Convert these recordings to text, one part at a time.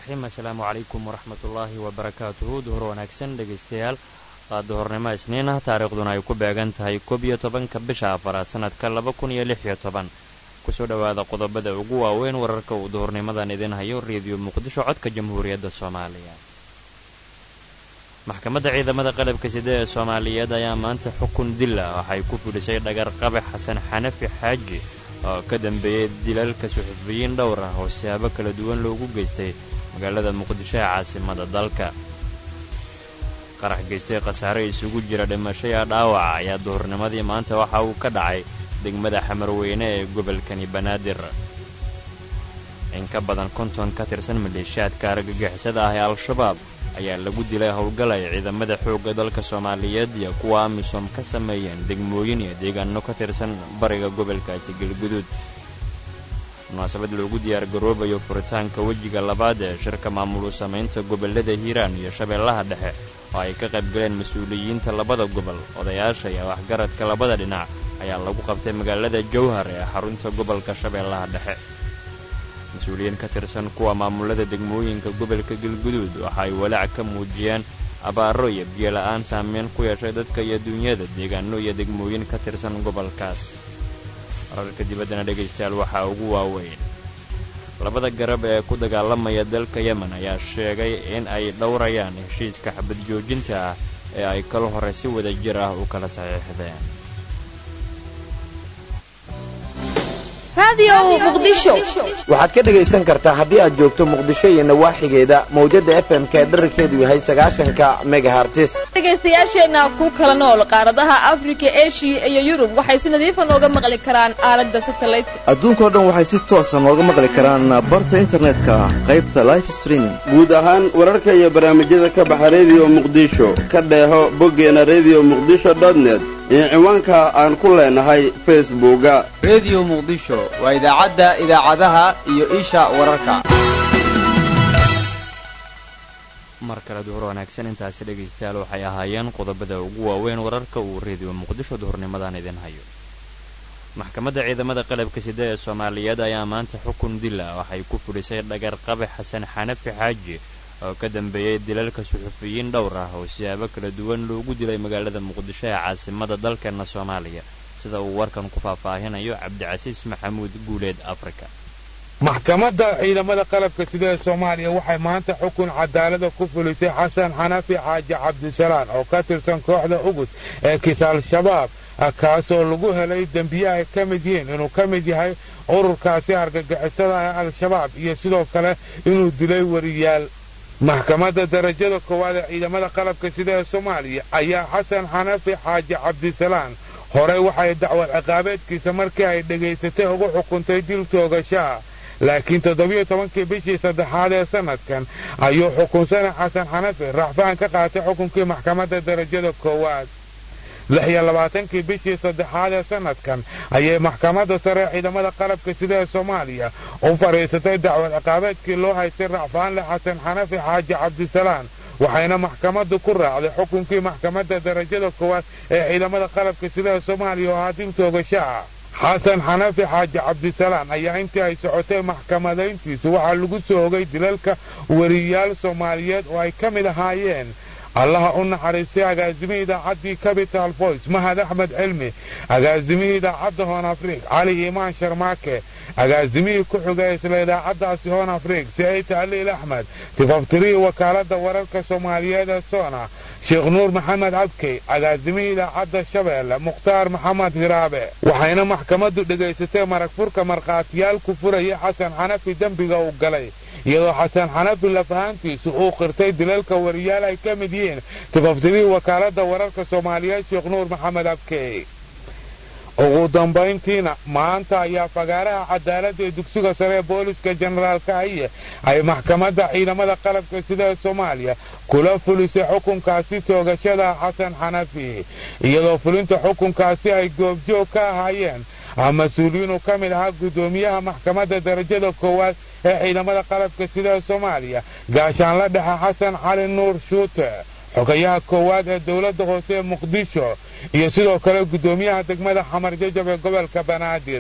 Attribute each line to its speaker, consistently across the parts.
Speaker 1: raxiim assalaamu calaykum waraxmatullaahi wabarakaatuhu duhur wanaagsan dhegaystayaal waa duhurnimo isniin ah taariikhduna ay ku beegan tahay koob iyo tobanka bisha afaraad sanadka laba kun iyo lix iyo toban kusoo dhowaada qodobada ugu waaweyn wararka uu duhurnimadan idin hayo reediyo muqdisho codka jamhuuriyadda soomaaliya maxkamadda ciidamada qalabka sida ee soomaaliyeed ayaa maanta xukun dil ah waxay ku fudhisay dhagar qabe xasan xanafi xaaji oo ka dambeeyey dilalka suxufiyiin dhowr ah oo siyaabo kala duwan loogu geystay magaalada muqdisho ee caasimada dalka qarax geystay khasaare isugu jira dhimashaya dhaawaca ayaa duhurnimadii maanta waxa uu ka dhacay degmada xamarweyne ee gobolkani banaadir in ka badan konton ka tirsan maleeshiyaadka argagixisada ah ee al-shabaab ayaa lagu dilay howlgal ay ciidamada xoogga dalka soomaaliyeed iyo kuwa amisom ka sameeyeen degmooyin iyo deegaano ka tirsan bariga gobolkaasi galguduud munaasabad loogu diyaargaroobayo furitaanka wejiga labaad ee shirka maamulu samaynta gobollada hiiraan iyo shabeellaha dhexe oo ay ka qaybgaleen mas-uuliyiinta labada gobol odayaasha iyo waxgaradka labada dhinac ayaa lagu qabtay magaalada jowhar ee xarunta gobolka shabeellaha dhexe mas-uuliyiin ka tirsan kuwa maamulada degmooyinka gobolka galguduud waxa ay walaac ka muujiyeen abaaro iyo biyo-la'aan saameyn ku yeeshay dadka iyo duunyada deegaano iyo degmooyin ka tirsan gobolkaas wararka dibaddana dhegaystayaal waxaa ugu waaweyn labada garab ee ku dagaalamaya dalka yemen ayaa sheegay in ay dhowrayaan heshiiska xabad joojinta ah ee ay kal hore si wada jir ah u kala saxiixdeen
Speaker 2: waxaad ka dhegaysan kartaa haddii aad joogto muqdisho iyo nawaaxigeeda mawjadda f m ka dherarkeedu yahay sagaashanka megahartis
Speaker 3: dhegaystayaasheenna ku kala nool qaaradaha afrika eshiya iyo yurub waxay si nadiifa nooga maqli karaan aalada satalaydka
Speaker 4: adduunkao dhan waxay si toosa nooga maqli karaan barta internetka qaybta life streaming
Speaker 5: guud ahaan wararka iyo barnaamijyada ka baxa rediyo muqdisho ka dheeho boggeena rediyo muqdisho dotnet iyo ciwaanka aan ku leenahay facebooka
Speaker 6: rediyo muqdisho waa idaacadda idaacadaha iyo isha wararka
Speaker 1: mar kale duhur wanaagsan intaasi dhegaystayaal waxay ahaayeen qodobada ugu waaweyn wararka uu rediyo muqdisho duhurnimadan idin hayo maxkamadda ciidamada qalabka sida ee soomaaliyeed ayaa maanta xukun dil ah waxay ku fudhisay dhagar qabe xasan xanafi xaaji oo ka dambeeyey dilalka suxufiyiin dhowr ah oo siyaabo kala duwan loogu dilay magaalada muqdisho ee caasimada dalkeenna soomaaliya sida uu warkan ku faahfaahinayo cabdicasiis maxamuud guuleed afrika
Speaker 7: maxkamadda ciidamada qalabka sida ee soomaaliya waxay maanta xukun cadaalada ku fulisay xasan xanafi xaaji cabdisalaan oo ka tirsan kooxda ugus ee kiis-al-shabaab kaasoo lagu helay dembiye ay ka mid yihiin inuu ka mid yahay ururkaasi argagixisada ee al-shabaab iyo sidoo kale inuu dilay wariyaal maxkamadda darajada koowaad ee ciidamada qalabka sida ee soomaaliya ayaa xasan xanafi xaaji cabdisalaan horey waxay dacwad ciqaabeedkiisa markii ay dhegaysatay ugu xukuntay dil toogashaha laakiin toddobiyo tobankii bishii saddexaad ee sannadkan ayuu xukunsana xasan xanafi racfaan ka qaatay xukunkii maxkamadda darajada koowaad lix iyo labaatankii bishii saddexaad ee sannadkan ayay maxkamadda sare ee ciidamada qalabka sida ee soomaaliya u fadhiisatay dacwad ciqaabeedkii loo haystay racfaanle xasan xanafi xaaji cabdisalaan waxayna maxkamaddu ku raacday xukunkii maxkamadda darajada koowaad ee ciidamada qalabka sida ee soomaaliya oo ahaa dil toogashaha xasan xanafi xaaji cabdisalaan ayaa intii ay socotay maxkamadayntiisu waxaa lagu soo ogay dilalka wariyaal soomaaliyeed oo ay ka mid ahaayeen allaha u naxariistay agaasimihii idaacaddii capital voice mahad axmed cilmi agaasimihii idaacadda hoon afriik cali iimaan sharmaake agaasimihii ku xigay isla idaacaddaasi hoon afriik siciid taliil axmed tifaftirihii wakaaladda wararka soomaaliyeed ee soona sheekh nuur maxamed cabkey agaasimihii idaacadda shabeelle mukhtaar maxamed hiraabe waxayna maxkamaddu dhegaysatay marag furka markhaatiyaal ku furaya xasan xanafi dembiga uu galay iyadoo xasan xanafi lafahaantiisu uu qirtay dilalka wariyaal ay ka mid yihiin tifaftirihii wakaaladda wararka soomaaliyeed sheekh nuur maxamed abkey ugu dambayntiina maanta ayaa fagaaraha cadaaladda ee dugsiga sare ee booliska jenaraalka aye ay maxkamadda ciidamada qalabka sida ee soomaaliya kula fulisay xukunkaasi toogashada xasan xanafi iyadoo fulinta xukunkaasi ay goobjoog ka ahaayeen mas-uuliyiinu ka mid ahaa guddoomiyaha maxkamadda darajada koowaad ee ciidamada qalabka sida ee soomaaliya gaashaanla dhexe xasan cali nuur shuute xogayaha koowaad ee dowladda hoose ee muqdisho iyo sidoo kale guddoomiyaha degmada xamar jajab ee gobolka banaadir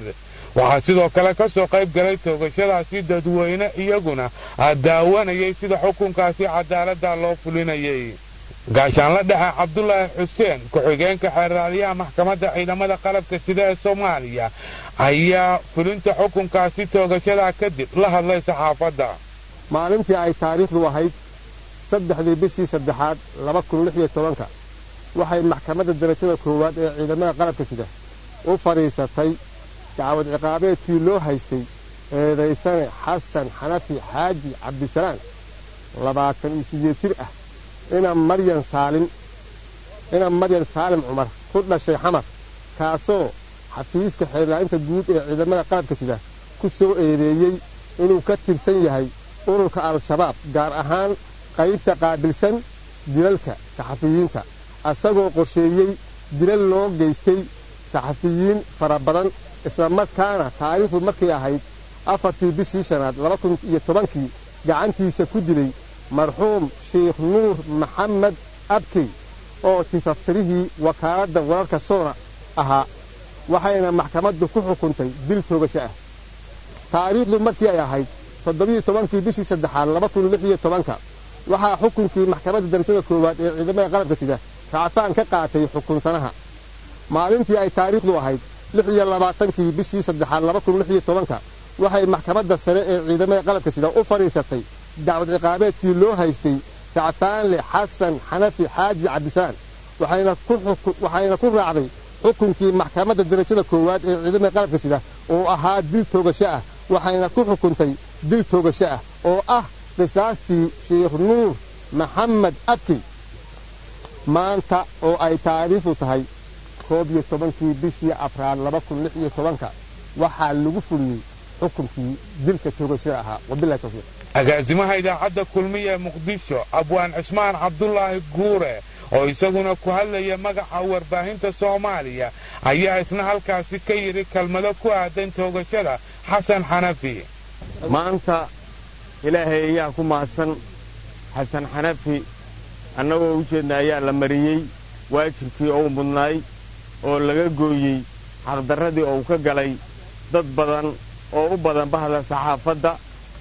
Speaker 7: waxaa sidoo kale ka soo qayb galay toogashadaasi dadweyne iyaguna daawanayay sida xukunkaasi cadaaladda loo fulinayay gaashaanla dhexe cabdulaahi xuseen ku-xigeenka xeerraaliyaha maxkamadda ciidamada qalabka sida ee soomaaliya ayaa fulinta xukunkaasi toogashada kadib la hadlay saxaafadda
Speaker 8: maalintii ay taariikhdu ahayd saddexdii bishii saddexaad laba kun lix iyo tobanka waxay maxkamadda darajada koowaad ee ciidamada qalabka sida u fadhiisatay dacwad ciqaabeedkii loo haystay eedaysane xasan xanafi xaaji cabdisalaan labaatan iyo sideed jir ah ina maryan saalim ina maryan saalim cumar ku dhashay xamar kaasoo xafiiska xeerlaainta guud ee ciidamada qalabka sida ku soo eedeeyey inuu ka tirsan yahay ururka al-shabaab gaar ahaan qaybta qaabilsan dilalka saxafiyiinta asagoo qorsheeyey dilal loo geystay saxafiyiin fara badan islamarkaana taariikhdu markay ahayd afartii bishii shanaad laba kun iyo tobankii gacantiisa ku dilay marxuum sheikh nuur maxamed abkey oo tifaftirihii wakaaladda wararka soona ahaa waxayna maxkamaddu ku xukuntay dil toogasho ah taariikhdu markii ay ahayd toddobiyo tobankii bishii saddexaad laba kun lix iyo tobanka waxaa xukunkii maxkamadda darajada koowaad ee ciidamada qalabka sida racfaan ka qaatay xukunsanaha maalintii ay taariikhdu ahayd lix iyo labaatankii bishii saddexaad laba kun lix iyo tobanka waxay maxkamadda sare ee ciidamada qalabka sida u fadhiisatay dacwad ciqaabeedkii loo haystay racfaanle xasan xanafi xaaji cabdisaan waxayna ku raacday xukunkii maxkamadda darajada koowaad ee ciidamada qalabka sida oo ahaa dil toogasho ah waxayna ku xukuntay dil toogasho ah oo ah qisaastii sheikh nuur maxamed abkey maanta oo ay taariikhdu tahay koob iyo tobankii bishii afraad laba kun lix iyo tobanka waxaa lagu fuliyey xukunkii dilka toogashada ahaa wabilahi tawfiiq
Speaker 7: agaasimaha idaacadda kulmiya ee muqdisho abwaan cismaan cabdulaahi guure oo isaguna ku hadlaya magaca warbaahinta soomaaliya ayaa isna halkaasi ka yidhi kelmado ku aadan toogashada xasan xanafi
Speaker 9: maanta ilaahay ayaa ku mahadsan xasan xanafi annagoo u jeedna ayaa la mariyey waajibkii ou mudnaay oo laga gooyey xaqdarradii ou ka galay dad badan oo u badan bahda saxaafadda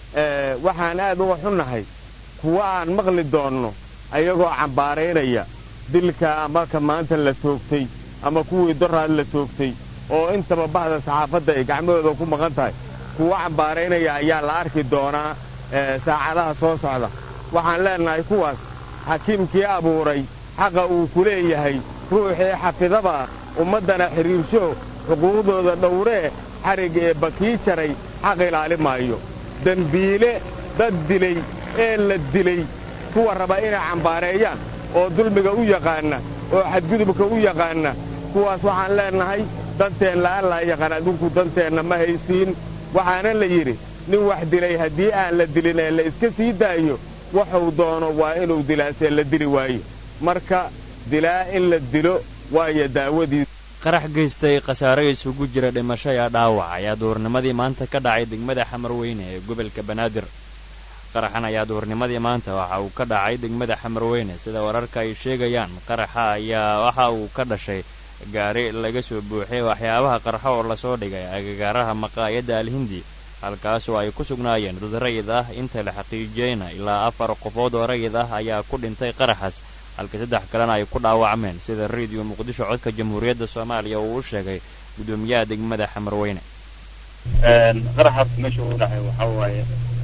Speaker 9: waxaan aad uga xunnahay kuwa aan maqli doonno ayagoo cambaaraynaya dilka amarka maanta la toogtay ama kuwii doraad la toogtay oo intaba bahda saxaafadda ay gacmahooda ku maqan tahay kuwa cambaaraynaya ayaa la arki doonaa saacadaha soo socda waxaan leennahay kuwaas xakiimkii abuuray xaqa uu ku leeyahay ruuxii xafidaba ummaddana xidhiirsho xuquuqdooda dhowree xarig ee bakii jaray xaq ilaali maayo dembiile dad dilay ee la dilay kuwa raba inay cambaareeyaan oo dulmiga u yaqaanna oo xadgudubka u yaqaanna kuwaas waxaan leennahay danteenna allaa yaqaan adinku danteenna ma haysiin waxaana la yidhi nin wax dilay haddii aan la dilin ee la iska sii daayo waxuu doono waa inuu dilaasee la dili waayo marka dilaa in la dilo waayo daawadii
Speaker 1: qarax geystay khasaare isugu jira dhimasho iyo dhaawac ayaa duhurnimadii maanta ka dhacay degmada xamarweyne ee gobolka banaadir qaraxan ayaa duhurnimadii maanta waxa uu ka dhacay degmada xamarweyne sida wararka ay sheegayaan qaraxa ayaa waxa uu ka dhashay gaari laga soo buuxiyay waxyaabaha qarxo oo lasoo dhigay agagaaraha maqaayadda alhindi halkaasoo ay ku sugnaayeen dad rayid ah inta la xaqiijiyeyna ilaa afar qofood oo rayid ah ayaa ku dhintay qaraxaas halka saddex kalena ay ku dhaawacmeen sida rediyo muqdisho codka jamhuuriyadda soomaaliya uu u sheegay gudoomiyaha degmada xamarweyne
Speaker 10: qaraxaas meesha uu dhacay waxaa waaye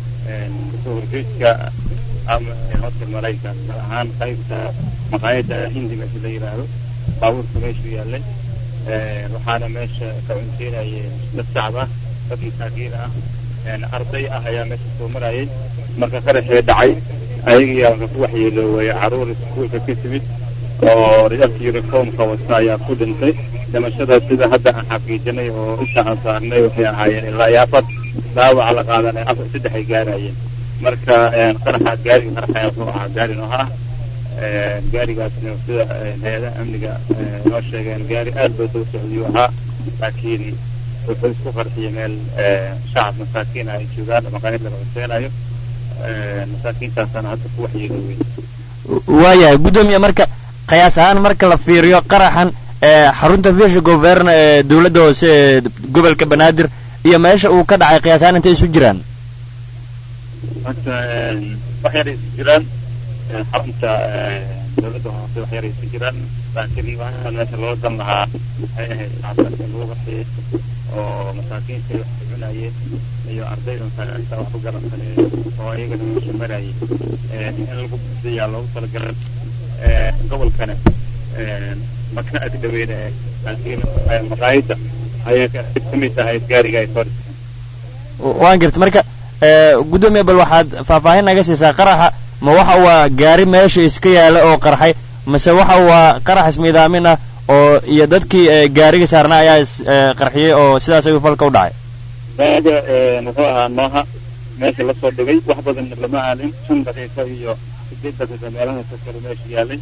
Speaker 10: kasoo horjeedka ama hotel malayka gaar ahaan qaybta maqaayadda hindi meesha la yidhaahdo baabuurka meeshu yaallay waxaana meesha ka cunteynayay dad shacab ah dad masaakiin ah arday ah ayaa meesha soo marayay marka qaraxee dhacay ayagiyaa marka ku waxyeelooway caruur iskuulka ka timid oo dharka uniformka wata ayaa ku dhintay dhimashada sida hadda aan xaqiijinay oo inta aan saarnay waxay ahaayeen ilaa iyo afar dhaawaca la qaadanay afar saddex ay gaarayeen marka qaraxa gaariga qaraxaya wuxuu ahaa gaari nooha ah gaarigaasna sida hay-adaha amniga noo sheegeen gaari aad baa daba socdiyuu ahaa laakiin wuxuu isku qarxiyay meel shacab masaakiin ah ay joogaan maqaayad laga cuseenayo masaakiintaasana hadda ku waxyeeloowey
Speaker 1: waayahay guddoomiye marka qiyaas ahaan marka la fiiriyo qaraxan ee xarunta viisha govern ee dowladda hoose ee gobolka banaadir iyo meesha uu ka dhacay qiyaasaan intay isu jiraan
Speaker 10: horta wax yaray isu jiraan xarunta dowladda hoose wax yaray isu jiraan laakiin waxaan meesha loo dan lahaa waxay ahayd shacabka lagu qaxiyey oo masaakiinta wax ku cunayeen iyo ardayda masaajidta wax ku garan kale oo iyagana meesha marayay in lagu bixiyaa loogu talagalay gobolkana maka ag dhaweyna laakiin maqaayadda ayay ka mid tahay gaariga ay soo
Speaker 1: waan garta marka guddoomiye bal waxaad faahfaahin naga siisaa qaraxa ma waxa waa gaari meesha iska yaala oo qarxay mase waxa waa qarax ismiidaamin ah oo iyo dadkii gaariga saarna ayaa is qarxiyey oo sidaas ayuu falka u dhacay
Speaker 10: baaga muxuu ahaa nooha meesha lasoo dhigay wax badan lama aalin shan daqiiqo iyo sideed daqiiqo meelahaas kale meesha yaalay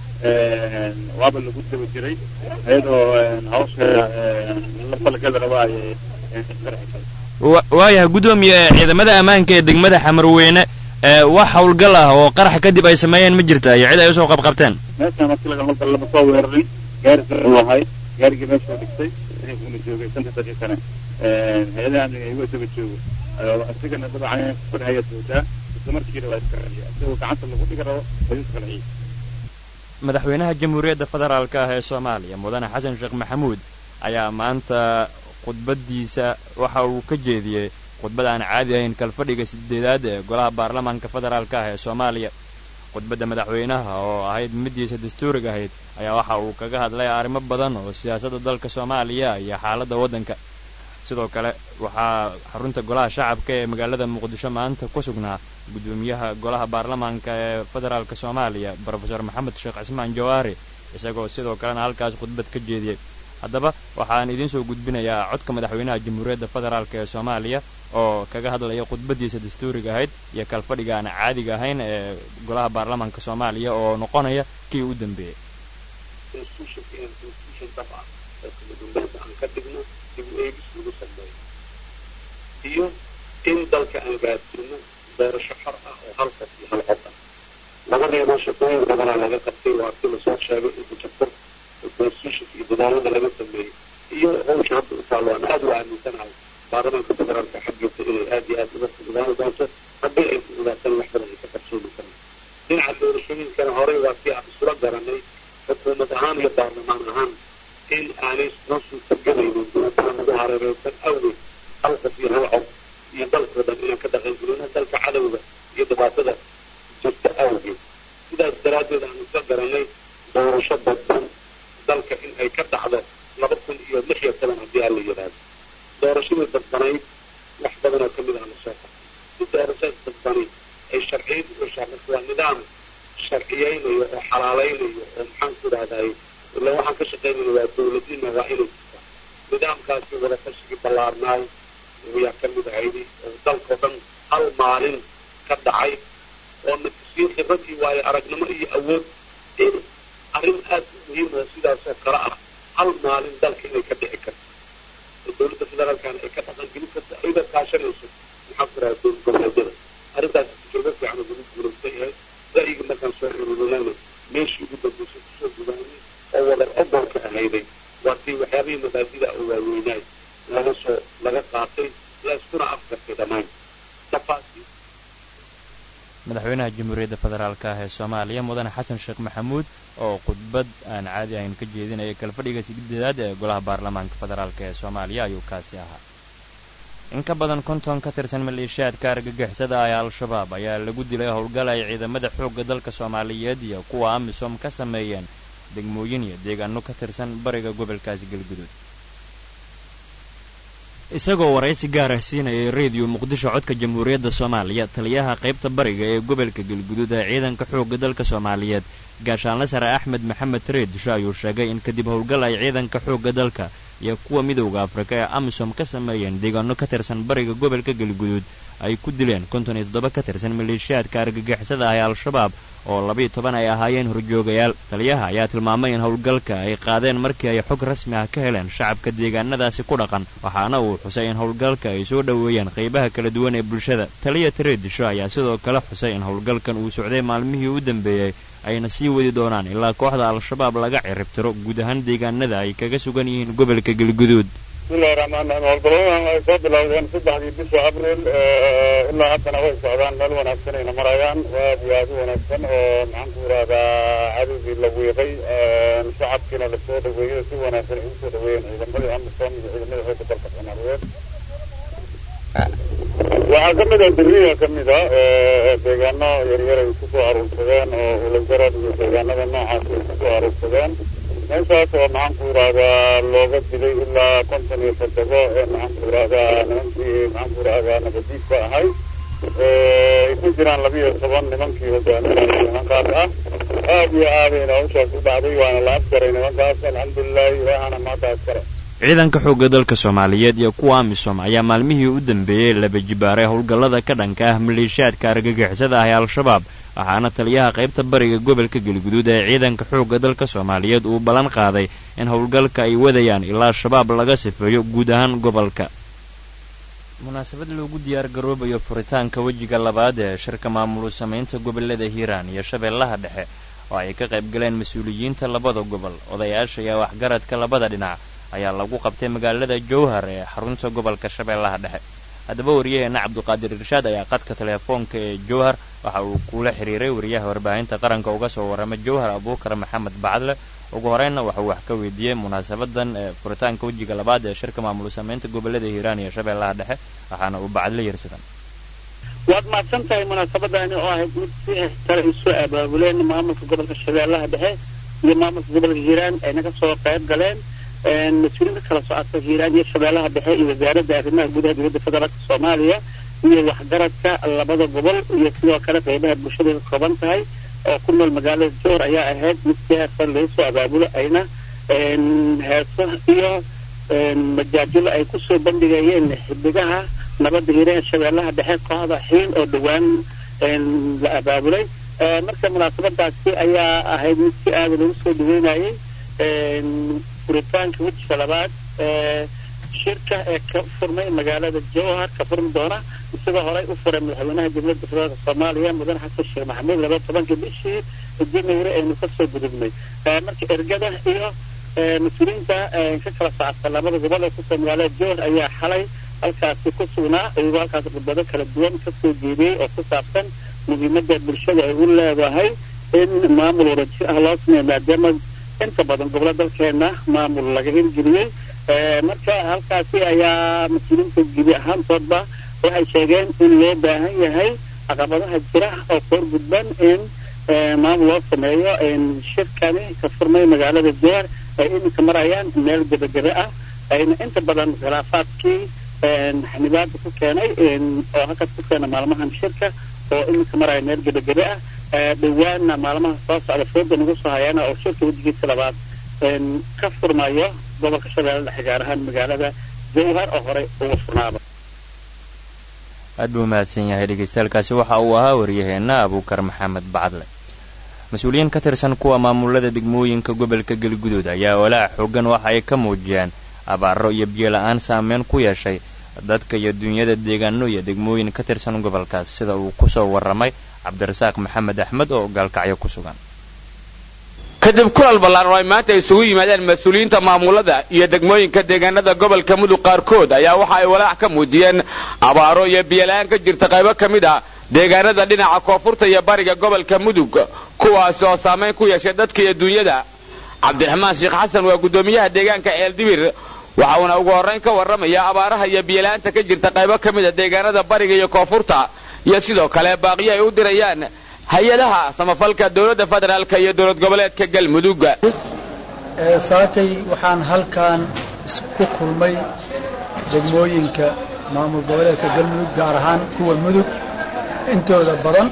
Speaker 10: waaba lagu daba jiray iyadoo hawsha la falgada raba ayay qarxisay
Speaker 1: waayahay guddoomiye ciidamada ammaanka ee degmada xamarweyne wax howlgal ah oo qaraxa kadib ay sameeyeen ma jirta iyo cid ay usoo qabqabteen
Speaker 10: meeshaan markii laga howlgal lama soo weerarin gaari uu ahay gaarigii meesha u dhigtay una joogay shanta daqiiqana hay-adaha amniga igu daba joogo isagana dabcan farhaya doodaa isla markiina waa iskarciya isagoo gacanta lagu dhigi rabo ayuu iskarciyay
Speaker 1: madaxweynaha jamhuuriyadda federaalka ah ee soomaaliya mudane xasan sheekh maxamuud ayaa maanta khudbadiisa waxa uu ka jeediyey khudbad aan caadi ahayn kalfadhiga sideedaad ee golaha baarlamaanka federaalka ah ee soomaaliya khudbadda madaxweynaha oo ahayd middiisa dastuuriga ahayd ayaa waxa uu kaga hadlay arrimo badan oo siyaasadda dalka soomaaliya iyo xaaladda waddanka sidoo kale waxaa xarunta golaha shacabka ee magaalada muqdisho maanta ku sugnaa guddoomiyaha golaha baarlamaanka ee federaalka soomaaliya brofesor maxamed sheekh cismaan jawaari isagoo sidoo kalena halkaas khudbad ka jeediyey haddaba waxaan idiin soo gudbinayaa codka madaxweynaha jamhuuriyadda federaalk ee soomaaliya oo kaga hadlaya khudbadiisa dastuuriga ahayd iyo kalfadhiga aan caadiga ahayn ee golaha baarlamaanka soomaaliya oo noqonaya kii u dambeeyey
Speaker 11: iyo in dalka aan gaadsiino doorasho xor ah oo hal qof iyo hal cod ah labadiiba shaqooyin badanaa laga qabtay waa kii lasoo sheegay in kujabkur constitution iyo dadaalada laga sameeyey iyo hawsha hadda u taalo aan aada u aaminsanahay baarlamaanka federaalka xaggiisa inay aada iyo aada uga fududaani doonto haddii ay fududaatan wax badan ay ka qabsoomi karaan dhinaca doorashooyinkana horey waa kii aan isula garanay xukuumad ahaan iyo baarlamaan ahaan in aanay noo suurtagelaynin dowladaha nagu hareereysan awgeed hal qof iyo hal cod iyo dalkoo dhan inaan ka dhaqangelino dalka cadowga iyo dhibaatada jirta awgeed sidaas daraaddeed aan isla garanay doorasho dadban dalka in ay ka dhacdo laba kun iyo lix iyo toban haddii aan la yidhaahdo doorashadii dadbanayd wax badan oo kamid ah lasoo qabtay si doorashada dadbanayd ay sharciyad u heshaa marka waa nidaam sharciyeynayo oo xalaalaynayo oo maxaan ku idhahdaay ila waxaan ka shaqaynayna waa dowladnima waa inay jirtaa nidaamkaasi wada tashigii ballaarnaay ayaa ka mid ahaydi oo dalkao dhan hal maalin ka dhacay oo natusiyey khibrad iyo waayo aragnimo iyo awood in arrin aada u muhiim oo sidaasoo kale ah hal maalin dalka inay ka dhici karto oo dowladda federaalkana ay ka dhaqan gelin karto ayada kaashanayso maxaa ku raha goboleedyada arrintaas tijrabo fiican oo lagu guulaystay ahayd ra'yiga markaan soo ururinayna meeshii ugu dambeysay kusoo gudaanay oo wadar ogolka ahayday waa tii waxyaabihii mabaadida oo waaweynaay laga soo laga qaatay la iskuna afkartay dhammaan tafaasiil
Speaker 1: madaxweynaha jamhuuriyadda federaalk ah ee soomaaliya mudane xasan sheekh maxamuud oo khudbad aan caadi ahayn ka jeedinaya kalfadhiga sideedaad ee golaha baarlamaanka federaalk ee soomaaliya ayuu kaasi ahaa in ka badan konton ka tirsan maleeshiyaadka argagixisada ah ee al-shabaab ayaa lagu dilay howlgal ay ciidamada xoogga dalka soomaaliyeed iyo kuwa amisom ka sameeyeen degmooyin iyo deegaano ka tirsan bariga gobolkaasi galgudud isagoo waraysi gaar ah siinayay rediyo muqdisho codka jamhuuriyadda soomaaliya taliyaha qaybta bariga ee gobolka galgudud ee ciidanka xoogga dalka soomaaliyeed gaashaanle sare axmed maxamed reedisho ayuu sheegay in kadib howlgal ay ciidanka xoogga dalka iyo kuwa midowda afrika ee amisom ka sameeyeen deegaano ka tirsan bariga gobolka galgudud ay ku dileen konton iyo toddoba ka tirsan maleeshiyaadka argagixisada ah ee al-shabaab oo labiiyo toban ay ahaayeen horjoogayaal taliyaha ayaa tilmaamay in howlgalka ay qaadeen markii ay xog rasmi ah ka heleen shacabka deegaanadaasi ku dhaqan waxaana uu xusay in howlgalka ay soo dhoweeyeen qaybaha kala duwan ee bulshada taliya tareedisho ayaa sidoo kale xusay in howlgalkan uu socday maalmihii u dambeeyey ayna sii wadi doonaan ilaa kooxda al-shabaab laga ciribtiro guud ahaan deegaanada ay kaga sugan yihiin gobolka galguduud
Speaker 10: bismillahi raxmaan raxiim howlgalladadan ay soo bilowdeen saddexdii bisha abril ilaa haddana way socdaan meel wanaagsan ayna marayaan waa aad iyo aad u wanaagsan oo maxaan ku yidhahdaa cadowgii la wiiqay shacabkiina lasoo dhaweeyey si wanaagsan ay usoo dhaweeyeen ciidamadii amisom iyo ciidamada xoogga dalka soomaaliyeed waxaa ka mid ah beriya ka mid a deegaano yaryar ay kusoo aruursadeen oo ulajarad iyo deegaanada noocaas ay kusoo aruursadeen meeshaas oo maxaan ku yidhahdaa looga dilay ilaa konton iyo toddobo ee maxaan ku yidhahdaa nimankii maxaan ku yidhahdaa nabadiidka ahay ay ku jiraan laba iyo toban nimankii hogaaminayay nimankaas ah aad iyo aadayna hawshaas u dhacday waana la afjaray nimankaas alxamdulilahi ilaahana maanta askare
Speaker 1: ciidanka xoogga dalka soomaaliyeed iyo kuwa amisom ayaa maalmihii u dambeeyey laba jibaaray howlgallada ka dhanka ah maleeshiyaadka argagixisada ah ee al-shabaab waxaana taliyaha qaybta bariga gobolka galguduud ee ciidanka xoogga dalka soomaaliyeed uu ballan qaaday in howlgalka ay wadayaan ilaa shabaab laga sifeeyo guud ahaan gobolka munaasabad loogu diyaar garoobayo furitaanka wejiga labaad ee shirka maamulu samaynta gobolada hiiraan iyo shabeellaha dhexe oo ay ka qayb galeen mas-uuliyiinta labada gobol odayaasha iyo waxgaradka labada dhinac ayaa lagu qabtay magaalada jowhar ee xarunta gobolka shabeellaha dhexe haddaba waryaheena cabduqaadir irshaad ayaa qadka teleefoonka ee jowhar waxa uu kula xiriiray wariyaha warbaahinta qaranka uga soo warrama jowhar abuukar maxamed bacdle ugu horeynna waxauu wax ka weydiiyey munaasabadan ee furitaanka wejiga labaad ee shirka maamul samaynta gobolada hiiraan iyo shabeellaha dhexe waxaana uu bacdle yarsadan
Speaker 12: waad mahadsan tahay munaasabadani oo ahayd mid si kale isu abaabuleen maamulka gobolka shabeellaha dhexe iyo maamulka gobolka hiiraan ayna ka soo qayb galeen mas-uuliinka kala socodka hiiraan iyo shabeellaha dhexe iyo wasaaradda arrimaha gudaha dowladda federaalka soomaaliya iyo waxgaradka labada gobol iyo sidoo kale qaybaha bulshada ka kooban tahay oo ku nool magaalada joor ayaa ahayd mid si heersan laga soo abaabulo ayna heeso iyo majaajilo ay kusoo bandhigayeen xidigaha nabadda hiiraan shabeellaha dhexe kooxda xiin oo dhowaan la abaabulay marka munaasabadaasi ayaa ahayd mid si aada lagu soo dhaweynayay furitaanka wejiga labaad ee shirka ee ka furmay magaalada jowhar ka furmi doona isagoo horey u furay madaxweynaha dowladda federaalka soomaaliya mudane xasan sheekh maxamuud laba tobankii bishii january aynu kasoo gudubnay marka ergada iyo mas-uuliyiinta ka kala socodka labada gobol ee kusoo magaalada jowhar ayaa xalay halkaasi ku sugnaa iyagoo halkaas khudbado kala duwan kasoo jeediyey oo ku saabsan muhiimada bulshada ay u leedahay in maamul wadajir ah loo sameeyo maadaama inta badan gobollo dalkeena maamul laga hirgeliyey marka halkaasi ayaa mas-uuliyiinta gebi ahaantoodba waxay sheegeen in loo baahan yahay caqabadaha jira oo koor gudban in maamul loo sameeyo shirkani ka furmay magaalada jowhar ay iminka marayaan meel gebagebe ah ayna inta badan khilaafaadkii xanibaada ku keenay oo halkaas ku keena maalmahan shirka oo iminka maraya meel gebagebe ah dhawaana maalmaha soo socda fooda nagu soo hayaana oo shirka wejigiisa labaad ka furmayo gobolka shabeelle dhexe gaar ahaan magaalada jowhar oo horey uga furnaaba
Speaker 1: aad buu mahadsan yahay dhegeystayaaalkaasi waxa uu ahaa waryaheena abuukar maxamed bacdle mas-uuliyiin ka tirsan kuwa maamulada degmooyinka gobolka galguduud ayaa walaac xoogan waxa ay ka muujiyeen abaaro iyo biyo la-aan saameyn ku yeeshay dadka iyo dunyada deegaano iyo degmooyin ka tirsan gobolkaas sida uu kusoo warramay cabdirasaaq maxamed axmed oo gaalkacyo ku sugan
Speaker 13: kadib kulal ballaan oo ay maanta isugu yimaadeen mas-uuliyiinta maamulada iyo degmooyinka deegaanada gobolka mudug qaarkood ayaa waxa ay walaac ka muujiyeen abaaro iyo biyola-aan ka jirta qaybo ka mid ah deegaanada dhinaca koonfurta iyo bariga gobolka mudug kuwaasi oo saamayn ku yeeshay dadka iyo dunyada cabdiraxmaan sheekh xasan waa guddoomiyaha deegaanka ceeldibir waxa uuna ugu horrayn ka warramaya abaaraha iyo biyola'aanta ka jirta qaybo ka mid a deegaanada bariga iyo koonfurta iyo sidoo kale baaqiyo ay u dirayaan hay-adaha samafalka dowladda federaalka iyo dowlad goboleedka galmudug
Speaker 14: saakay waxaan halkan isku kulmay degmooyinka maamul goboleedka galmudug gaar ahaan kuwa mudug intooda badan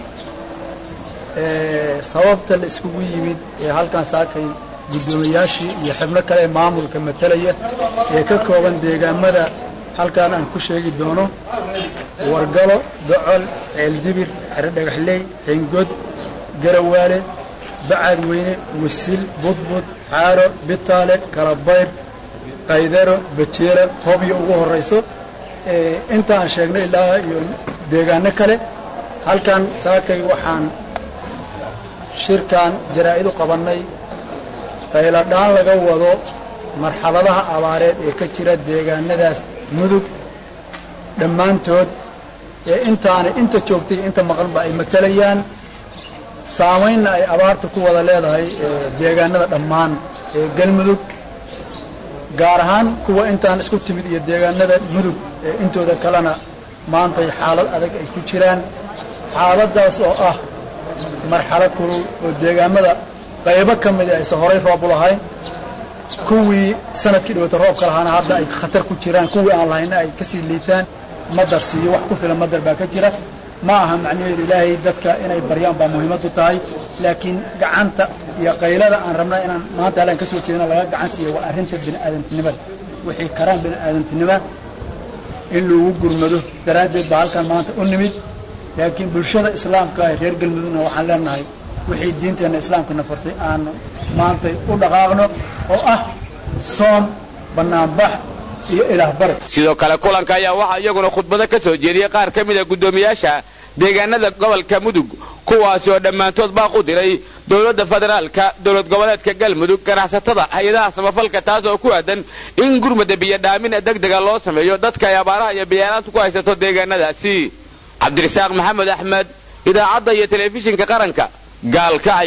Speaker 14: sababta la iskugu yimid ee halkan saakay guddoomiyaashii iyo xubno kale ee maamulka matalaya ee ka kooban deegaamada halkan aan ku sheegi doono wargalo docol ceeldibir xero dhagaxley xingod garawaale bacaad weyne wasil budbud xaaro bitaale kalabayr qaydaro bajeela hobyo ugu horrayso inta aan sheegnay ilaa iyo deegaano kale halkan saakay waxaan shirkan jaraa'id u qabannay qayladhaan laga wado marxaladaha abaareed ee ka jira deegaanadaas mudug dhammaantood ee intaana inta joogtay inta maqanba ay matalayaan saamaynna ay abaarta ku wada leedahay deegaanada dhammaan ee galmudug gaar ahaan kuwa intaan isku timid iyo deegaanada mudug ee intooda kalena maantay xaalad adag ay ku jiraan xaaladdaas oo ah marxalo kulul oo deegaamada qaybo ka mida aysan horay roob u lahayn kuwii sanadkii dhawata roobka lahaana hadda ay khatar ku jiraan kuwii aan lahayna ay kasii liitaan madar siiyo wax ku filan madar baa ka jira ma aha macnaheedu ilaahay dadka inay baryaan baa muhiimadu tahay laakiin gacanta iyo qaylada aan rabna inaan maanta hallaan ka soo jeedina laga gacan siiya waa arrinta bini'aadantinimada wixii karaan bini'aadantinima in lagu gurmado daraaddeed baa halkan maanta u nimid laakiin bulshada islaamka ee reer galmudugna waxaan leenahay wixii diinteenna islaamkana fartay aan maanta u dhaqaaqno oo ah soom bannaanbax iyo ilaah bari
Speaker 13: sidoo kale kulanka ayaa waxaa iyaguna khudbado ka soo jeediyey qaar ka mid a guddoomiyaasha deegaanada gobolka mudug kuwaasi oo dhammaantood baaq u diray dowladda federaalka dowlad goboleedka galmudug ganacsatada hay-adaha samafalka taas oo ku aadan in gurmada biyodhaamin degdega loo sameeyo dadka ay abaaraha iyo biyaalaantu ku haysato deegaanadaasi cabdirasaaq maxamed axmed idaacadda iyo telefishinka qaranka gaalkacyo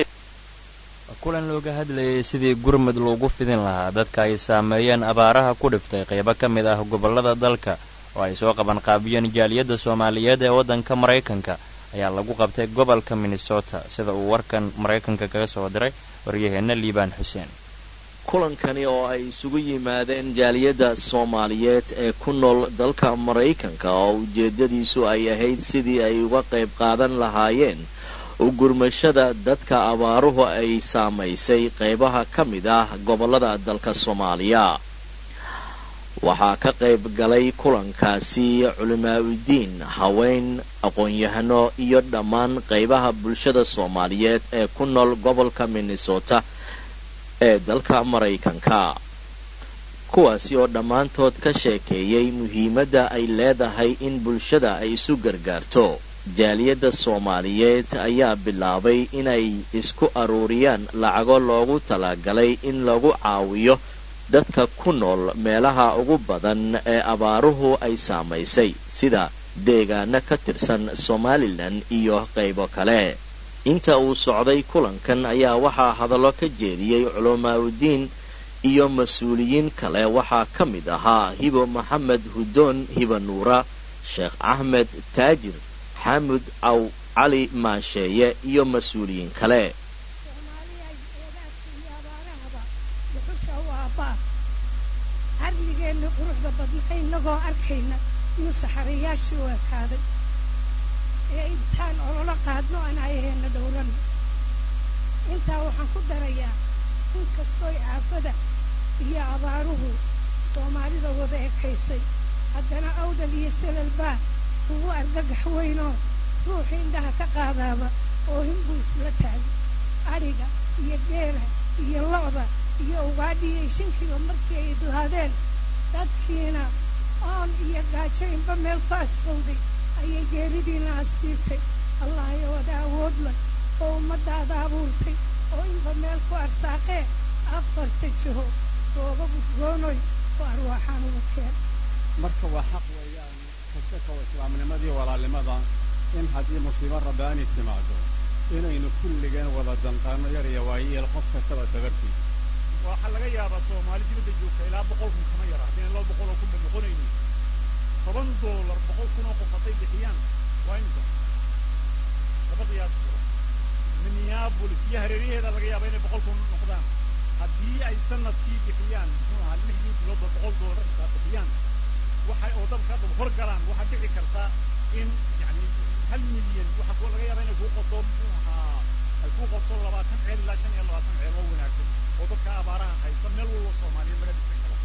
Speaker 1: kulan looga hadlayay sidii gurmud loogu fidin lahaa dadka ay saameeyeen abaaraha ku dhiftay qaybo ka mid ah gobollada dalka oo ay soo qaban qaabiyeen jaaliyadda soomaaliyeed ee waddanka maraykanka ayaa lagu qabtay gobolka minnesota sida uu warkan maraykanka kaga soo diray waryaheenna liibaan xuseen
Speaker 15: kulankani oo ay isugu yimaadeen jaaliyadda soomaaliyeed ee ku nool dalka maraykanka oo ujeedadiisu ay ahayd sidii ay uga qayb qaadan lahaayeen u gurmashada dadka abaaruhu ay saamaysay qaybaha ka mid ah gobollada dalka soomaaliya waxaa ka qayb galay kulankaasi culimaauddiin haween aqoon-yahano iyo dhammaan qaybaha bulshada soomaaliyeed ee ku nool gobolka minnesota ee dalka maraykanka kuwaasi oo dhammaantood ka sheekeeyey muhiimadda ay leedahay in bulshada ay isu gargaarto jaaliyadda soomaaliyeed ayaa bilaabay inay isku aruuriyaan lacago loogu talagalay in lagu caawiyo dadka ku nool meelaha ugu badan ee abaaruhu ay saamaysay sida deegaano ka tirsan somalilan iyo qaybo kale inta uu socday kulankan ayaa waxaa hadallo ka jeediyey culamaaudiin iyo mas-uuliyiin kale waxaa ka mid ahaa hibo maxamed hudoon hiba nuura sheekh axmed taajir xamud caw cali maasheeye iyo mas-uuliyiin kale
Speaker 16: harligeenna quruxda badna inagoo arkayna inuu saxarayaashii u ekaaday ee intaan ololo qaadno aan ayaheenna dhowrano intaa waxaan ku darayaa in kastooy aafada iyo abaaruhu soomaalida wada ekaysay haddana awdal iyo salalbaa ugu argagax weynoo ruuxii indhaha ka qaadaaba oo hinbuu isla taagay adhiga iyo geela iyo lo'da iyo ugaadhiyo ishinkiiba markii ay duhaadeen dadkiina oon iyo gaajaynba meel ku asfowday ayay geeridiina asiibtay allahayo wada awood leh oo ummaddaada abuurtay oo inba meel ku arsaaqee afarta jiho rooba gudgoonoy oo arwaaxaan ugu keen
Speaker 17: marka waa xaq weeyaan kasta kow islaamnimadii walaalnimada in haddii musiibo rabbaani timaado inaynu kulligeen wada danqaano yar iyo waayeel qof kastaba dabartii
Speaker 18: waxaa laga yaabaa soomaali dibadda joogta ilaa boqol kun kama yara haddayna laba boqol oo kun ba noqonaynin toban doolar boqol kun oo qof hadday bixiyaan waa imisa laba qiyaas jiro minneapolis iyo hareeraheeda laga yaaba inay boqol kun noqdaan haddii ay sanadkii bixiyaan muxuu ahaa lixdii biloodba boqol doolar xitaa bixiyaan waxay oo dabka hadda hor galaan waxaa dhici kartaa in yani hal milyan waxa koo laga yaaba inay kuu qoto muxuu ahaa ay kuu qoto labaatan ceel ilaa shan iyo labaatan ceel oo wanaagsan oo dadka abaaraha haysta meel walba soomaaliyeed laga dhisan karo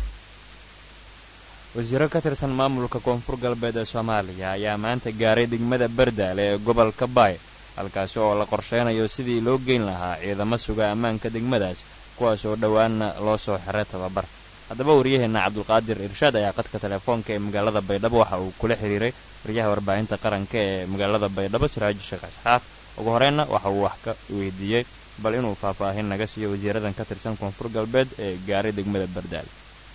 Speaker 1: wasiiro ka tirsan maamulka koonfur galbeed ee soomaaliya ayaa maanta gaaray degmada bardaale ee gobolka baay halkaasi oo la qorsheynayo sidii loo geyn lahaa ciidamo suga ammaanka degmadaas kuwaas oo dhowaanna loo soo xiray tababar haddaba waryaheenna cabdulqaadir irshaad ayaa qadka telefoonka ee magaalada baydhabo waxa uu kula xiriiray waryaha warbaahinta qaranka ee magaalada baydhabo siraaji sheekh isxaaq ugu horreynna waxa uu wax ka weydiiyey bal inuu faahfaahin naga siiyo wasiiradan ka tirsan koonfur galbeed ee gaaray degmada bardaal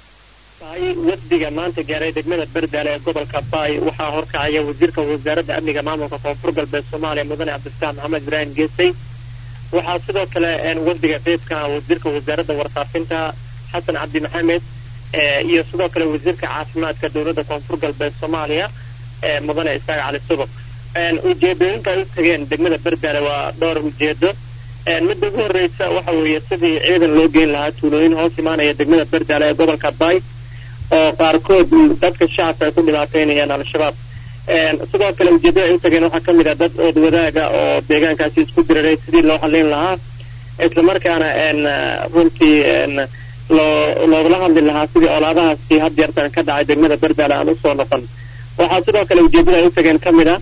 Speaker 19: wafdiga maanta gaaray degmada bardaale ee gobolka baay waxaa horkacaya wasiirka wasaaradda amniga maamulka koonfur galbeed soomaaliya mudane cabdifataax maxamed ibraahim geesay waxaa sidoo kale wafdiga qeybka wasiirka wasaaradda warfaafinta xasan cabdi maxamed iyo sidoo kale wasiirka caafimaadka dowladda koonfur galbeed soomaaliya mudane isaaq cali subag ujeedooyinka ay u tageen degmada bardaale waa dhowr ujeedo midda ugu horreysa waxa weeye sidii ciidan loo geyn lahaa tuulooyin hoos imaanaya degmada bardaale ee gobolka baay oo qaarkood dadka shacabka ay ku dhibaateynayaan al-shabaab sidoo kale ujeedada ay u tageen waxaa ka mid ah dad ood wadaaga oo deegaankaasi isku diriray sidii loo xallin lahaa islamarkaana runtii loo loogala hadli lahaa sidii olaadahaasi had jeertan ka dhacay degmada bardaale aan usoo noqon waxaa sidoo kale ujeedada ay u tageen ka mid ah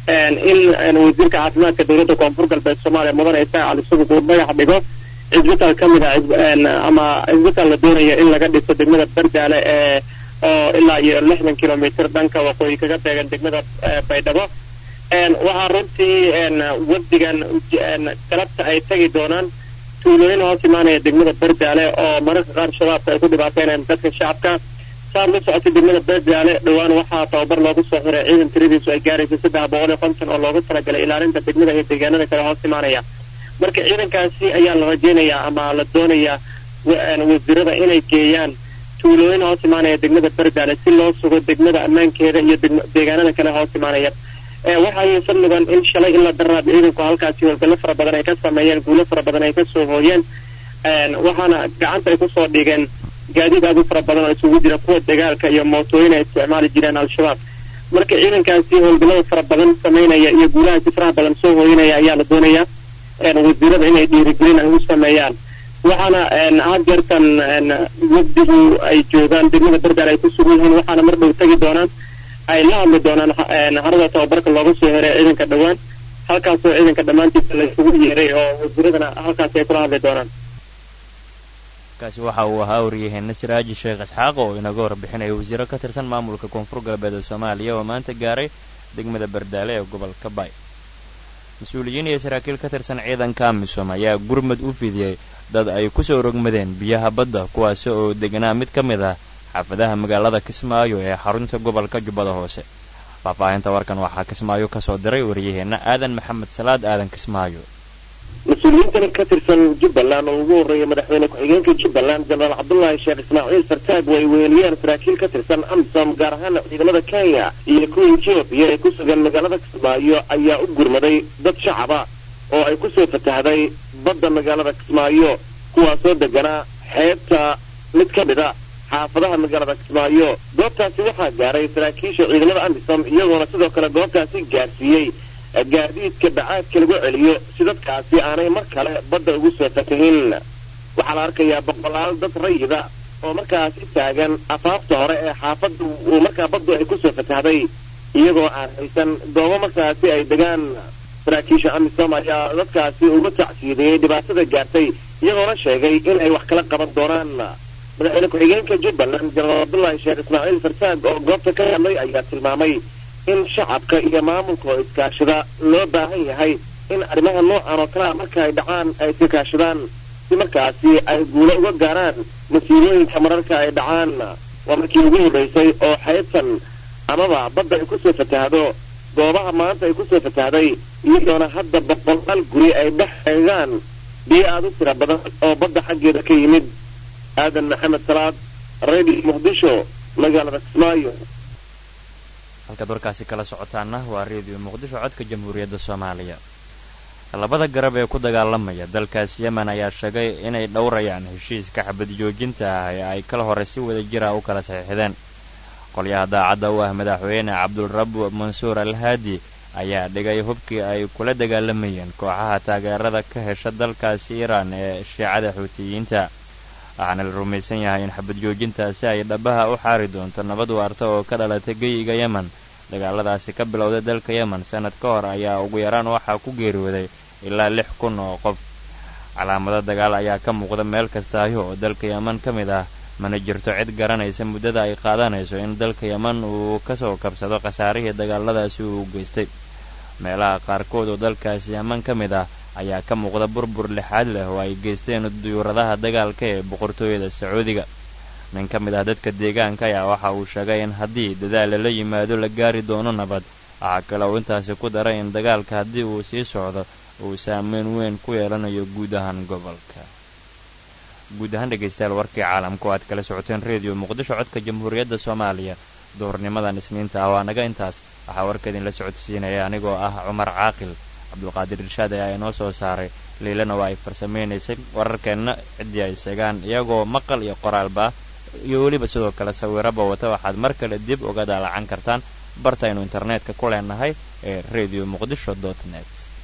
Speaker 19: in wasiirka caafimaadka dowladda koonfur galbeed soomaaliya mudane isaaq cali subug uu dhagax dhigo cisbitaal ka mid ah ama cisbitaal la doonayo in laga dhiso degmada bardaale ee oo ilaa iyo lixdan kilomitr dhanka waqooyi kaga beegan degmada baydhabo waxaa runtii wafdigan galabta ay tagi doonaan tuulooyin hoos imaanaya degmada bardaale oo mararka qaar shabaabka ay ku dhibaateynayaan dadka shacabka saar la socotay degmada bardaale dhowaan waxaa tababar loogu soo xiray ciidan tiradiisu ay gaaraysa saddex boqol iyo konton oo loogu talagalay ilaalinta degmada iyo deegaanada kale hoos imaanaya marka ciidankaasi ayaa la rajaynayaa ama la doonayaa wasiirada inay geeyaan tuulooyin hoos imaanaya degmada bardaale si loo sugo degmada ammaankeeda iyo deegaanada kale hoos imaanaya waxaa fadligan in shalay in la daraab ciidanku halkaasi howlgallo fara badan ay ka sameeyeen guulo fara badan ay kasoo hooyeen waxaana gacanta ay kusoo dhigeen gaadiid aad u fara badan oo isugu jira kuwa dagaalka iyo mootooyin ay isticmaali jireen al-shabaab marka ciidankaasi howlgallada fara badan sameynaya iyo guulahaasi faraha badan soo hooyinaya ayaa la doonayaa wasiirada inay dhiirigelin ay u sameeyaan waxaana had jeertan wafdigu ay joogaan degmada bardaal ay ku sugan yihiin waxaana mar dhow tegi doonaan ay la hadli doonaan harada tababarka looga soo heray ciidanka dhowaan halkaasoo ciidanka dhammaantiisa la isugu yeeray oo wasiiradana halkaasi ay kula hadli doonaan
Speaker 1: kaasi waxa uu ahaa waryaheena siraaji sheekh isxaaq oo inaga warbixinaya wasiiro ka tirsan maamulka koonfur galbeed ee soomaaliya oo maanta gaaray degmada bardaale ee gobolka baay mas-uuliyiin iyo saraakiil ka tirsan ciidanka amisom ayaa gurmad u fidiyey dad ay kusoo rogmadeen biyaha badda kuwaasi oo deganaa mid ka mid ah xaafadaha magaalada kismaayo ee xarunta gobolka jubbada hoose faahfaahinta warkan waxaa kismaayo kasoo diray waryaheena aadan maxamed salaad aadan kismaayo
Speaker 19: mas-uuliyiintan ka tirsan jubbaland oo ugu horreeya madaxweyne ku-xigeenka jubbaland jenaraal cabdullaahi sheekh ismaaciil sartaag way weeliyeen saraakiil ka tirsan amisom gaar ahaan ciidamada kenya iyo kuwa etoobiya ee ku sugan magaalada kismaayo ayaa u gurmaday dad shacaba oo ay kusoo fatahday badda magaalada kismaayo kuwaasoo deganaa xeebta mid ka mid a xaafadaha magaalada kismaayo goobtaasi waxaa gaaray saraakiisha ciidamada amisom iyagoona sidoo kale goobtaasi gaarsiiyey gaadiidka bacaadka lagu celiyo si dadkaasi aanay mar kale badda ugu soo fatahin waxaa la arkayaa boqolaal dad rayida oo markaasi taagan afaafta hore ee xaafadda uu markaa baddu ay kusoo fatahday iyagoo aan haysan goobo markaasi ay degaan saraakiisha amisom ayaa dadkaasi uga tacsiideeyey dhibaatada gaartay iyagoona sheegay in ay wax kala qaban doonaan madaxweyne ku-xigeenka jubbaland jenaraal cabdullaahi sheekh ismaaciil fartaag oo goobta ka hadlay ayaa tilmaamay in shacabka iyo maamulka oo iskaashada loo baahan yahay in arrimaha noocan oo kalea marka ay dhacaan ay iska kaashadaan si markaasi ay guulo uga gaaraan masiirooyinka mararka ay dhacaan waa markii ugu horreysay oo xeebtan amaba badda ay kusoo fatahdo goobaha maanta ay kusoo fatahday iyadoona hadda boqolaal guri ay dhex eegaan biyo aada u tira badan oo badda xaggeeda ka yimid aadan maxamed salaad radio muqdisho magaalada kismaayo
Speaker 1: halkaad warkaasi kala socotaana waa reediyo muqdisho codka jamhuuriyadda soomaaliya labada garab ee ku dagaalamaya dalkaas yemen ayaa sheegay inay dhowrayaan heshiiska xabad joojinta ah ee ay kala hore si wada jira u kala saxiixdeen qolyaha daacadda u ah madaxweyne cabdulrab mansuur al haadi ayaa dhigay hubkii ay kula dagaalamayeen kooxaha taageerada ka hesha dalkaasi iiraan ee shiicada xuutiyiinta waxaana la rumaysan yahay in xabad joojintaasi ay dhabaha u xaari doonto nabad waarta oo ka dhalatay geyiga yemen dagaaladaasi ka bilowday dalka yemen sanad ka hor ayaa ugu yaraan waxaa ku geeriyooday ilaa lix kun oo qof calaamado dagaal ayaa ka muuqda meel kastaayo oo dalka yemen ka mid ah mana jirto cid garanaysa muddada ay qaadanayso in dalka yemen uu kasoo kabsado khasaarihii dagaaladaasi uu geystay meelaha qaarkood oo dalkaasi yemen ka mid ah ayaa ka muuqda burbur lixaad leh oo ay geysteen duyuuradaha dagaalka ee boqortooyada sacuudiga nin ka mid ah dadka deegaanka ayaa waxa uu sheegay in haddii dadaal lala yimaado la gaari doono nabad waxaa kale uu intaasi ku daray in dagaalka haddii uu sii socdo uu saameyn weyn ku yeelanayo guud ahaan gobolka guud ahaan dhegaystayaal warkii caalamku aad kala socoteen reediyo muqdisho codka jamhuuriyadda soomaaliya duhurnimadan isniinta ah waa naga intaas waxaa warka idinla socodsiinaya anigoo ah cumar caaqil cabdulqaadir irshaad ayaa inoo soo saaray liilana waa ay farsamaynaysay wararkeenna ciddii ay segaan iyagoo maqal iyo qoraalba ah iyo weliba sidoo kale sawiraba wata waxaad mar kale dib uga daalacan kartaan bartaynu internetka ku leenahay ee radio muqdisho dot net